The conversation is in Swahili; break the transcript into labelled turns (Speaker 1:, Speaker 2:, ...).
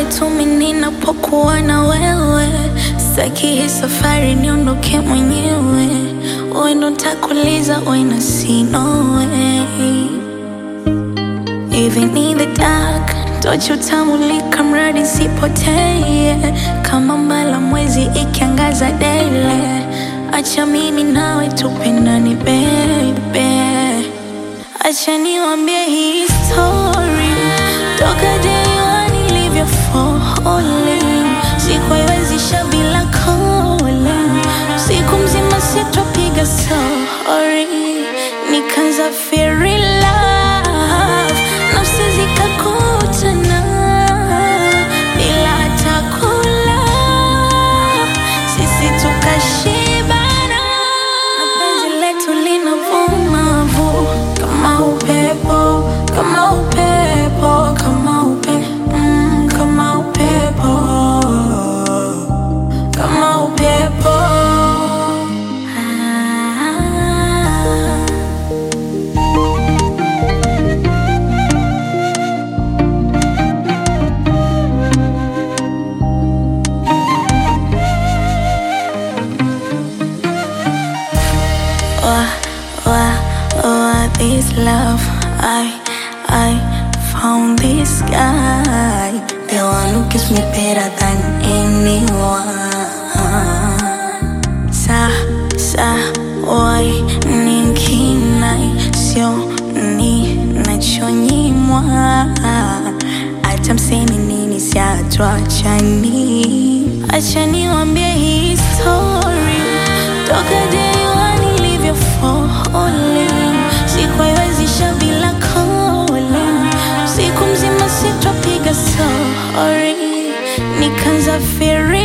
Speaker 1: pale tu mimi ninapokuwa na wewe, sitaki hii safari niondoke mwenyewe. Wewe ndo nitakuuliza when I see no way. Even in the dark, tochi utamulika mradi sipotee, kama mbala mwezi ikiangaza daily. Acha mimi nawe tupendane baby, acha niwambie hii story toka day one nilivyo falling, sikuiwezisha bila calling, siku mzima sitopiga sorry, nikaanza feel in love, nafsi zikakutana bila hata kula, sisi tukashibana, na penzi letu linavuma vu kama upepo, kama upepo, kama upe, mm, kama upepo, kama upepo. Ah. Wah, wah, wah, this love I, I found this guy The one who gives me better than anyone Sa, sa, wai, ninkinai Sio, ni, nachonyimwa Hata mseme nini siatuachani Acha niwambie hii story Toka day one nilivyo falling Sikuiwezisha bila calling Siku mzima sitopiga sorry Nikaanza feeling